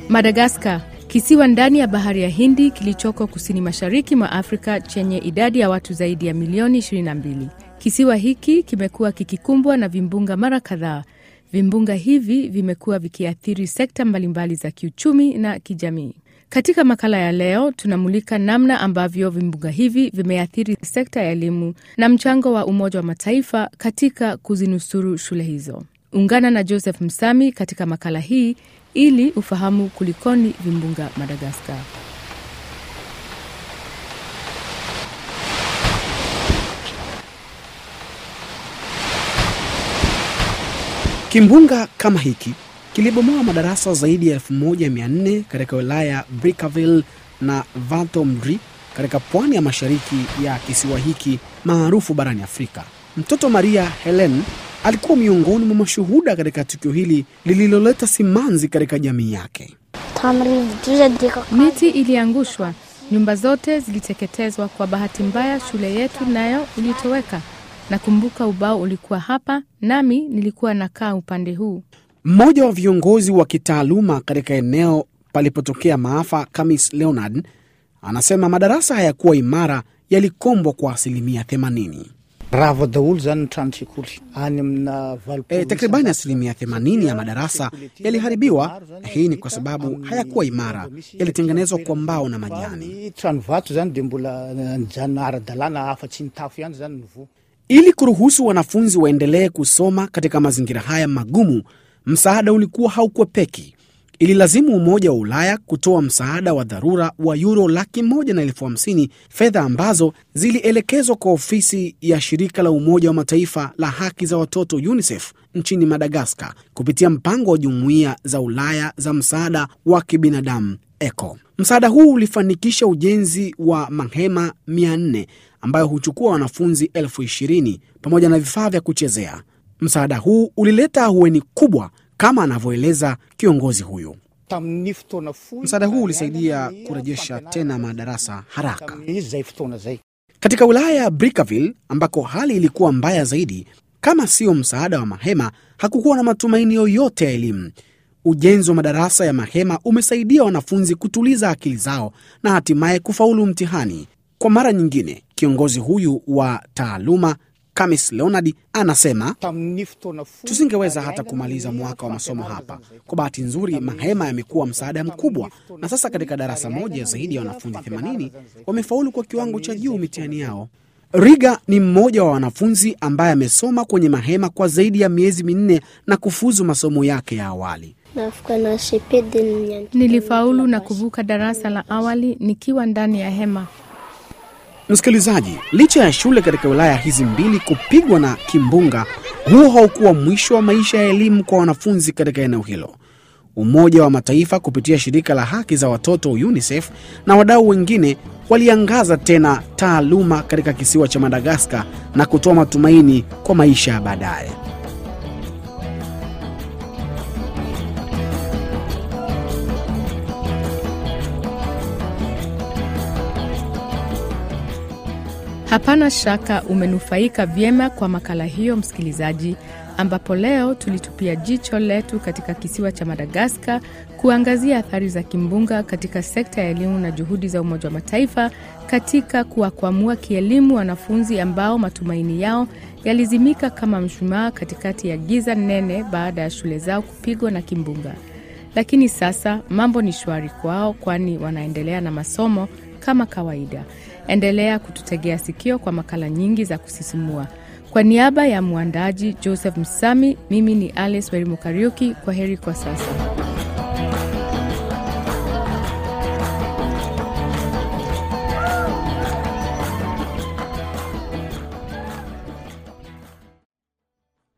Madagaskar, kisiwa ndani ya bahari ya Hindi kilichoko kusini mashariki mwa Afrika chenye idadi ya watu zaidi ya milioni 22. Kisiwa hiki kimekuwa kikikumbwa na vimbunga mara kadhaa. Vimbunga hivi vimekuwa vikiathiri sekta mbalimbali za kiuchumi na kijamii. Katika makala ya leo tunamulika namna ambavyo vimbunga hivi vimeathiri sekta ya elimu na mchango wa Umoja wa Mataifa katika kuzinusuru shule hizo. Ungana na Joseph Msami katika makala hii ili ufahamu kulikoni vimbunga Madagaskar. Kimbunga kama hiki kilibomoa madarasa zaidi ya 1400 katika wilaya ya Brickaville na Valtomdri katika pwani ya mashariki ya kisiwa hiki maarufu barani Afrika. Mtoto Maria Helen alikuwa miongoni mwa mashuhuda katika tukio hili lililoleta simanzi katika jamii yake. Miti iliangushwa, nyumba zote ziliteketezwa. Kwa bahati mbaya, shule yetu nayo ilitoweka. Nakumbuka ubao ulikuwa hapa, nami nilikuwa nakaa upande huu. Mmoja wa viongozi wa kitaaluma katika eneo palipotokea maafa, Kamis Leonard, anasema madarasa hayakuwa imara, yalikombwa kwa asilimia 80. raha daholo zany ny trano sekoly any amina E, takribani asilimia 80 ya madarasa yaliharibiwa. Hii ni kwa sababu hayakuwa imara, yalitengenezwa kwa mbao na majani. trano vato zany de mbola nijanona ara-dalàna afa-tsy ny tafo ihany zany novo Ili kuruhusu wanafunzi waendelee kusoma katika mazingira haya magumu, msaada ulikuwa haukwepeki. Ililazimu Umoja wa Ulaya kutoa msaada wa dharura wa yuro laki moja na elfu hamsini, fedha ambazo zilielekezwa kwa ofisi ya shirika la Umoja wa Mataifa la haki za watoto UNICEF nchini Madagaskar kupitia mpango wa Jumuiya za Ulaya za msaada wa kibinadamu ECO. Msaada huu ulifanikisha ujenzi wa mahema 400 ambayo huchukua wanafunzi elfu ishirini pamoja na vifaa vya kuchezea. Msaada huu ulileta ahueni kubwa kama anavyoeleza kiongozi huyu. tamin'ny fotoana fohy Msaada huu ulisaidia kurejesha tena madarasa haraka. tamin'izy zay fotoana zay Katika wilaya ya Brickaville ambako hali ilikuwa mbaya zaidi, kama sio msaada wa mahema, hakukuwa na matumaini yoyote ya elimu. Ujenzi wa madarasa ya mahema umesaidia wanafunzi kutuliza akili zao na hatimaye kufaulu mtihani. Kwa mara nyingine, kiongozi huyu wa taaluma Kamis Leonard anasema tamin'ny fotoana fohy tusingeweza hata kumaliza mwaka wa masomo hapa. Kwa bahati nzuri, mahema yamekuwa msaada mkubwa, na sasa katika darasa moja zaidi ya wanafunzi 80 wamefaulu kwa kiwango cha juu mitihani yao. Riga ni mmoja wa wanafunzi ambaye amesoma kwenye mahema kwa zaidi ya miezi minne na kufuzu masomo yake ya awali. navuka na CP de niandikana Nilifaulu na kuvuka darasa la awali nikiwa ndani ya hema. Msikilizaji, licha ya shule katika wilaya hizi mbili kupigwa na kimbunga, huo haukuwa mwisho wa maisha ya elimu kwa wanafunzi katika eneo hilo. Umoja wa Mataifa kupitia shirika la haki za watoto UNICEF na wadau wengine waliangaza tena taaluma katika kisiwa cha Madagaskar na kutoa matumaini kwa maisha ya baadaye. Hapana shaka umenufaika vyema kwa makala hiyo, msikilizaji, ambapo leo tulitupia jicho letu katika kisiwa cha Madagaskar kuangazia athari za kimbunga katika sekta ya elimu na juhudi za Umoja wa Mataifa katika kuwakwamua kielimu wanafunzi ambao matumaini yao yalizimika kama mshumaa katikati ya giza nene baada ya shule zao kupigwa na kimbunga. Lakini sasa mambo ni shwari kwao, kwani wanaendelea na masomo kama kawaida. Endelea kututegea sikio kwa makala nyingi za kusisimua. Kwa niaba ya mwandaji Joseph Msami, mimi ni Alice Werimukariuki. Kwa heri kwa sasa.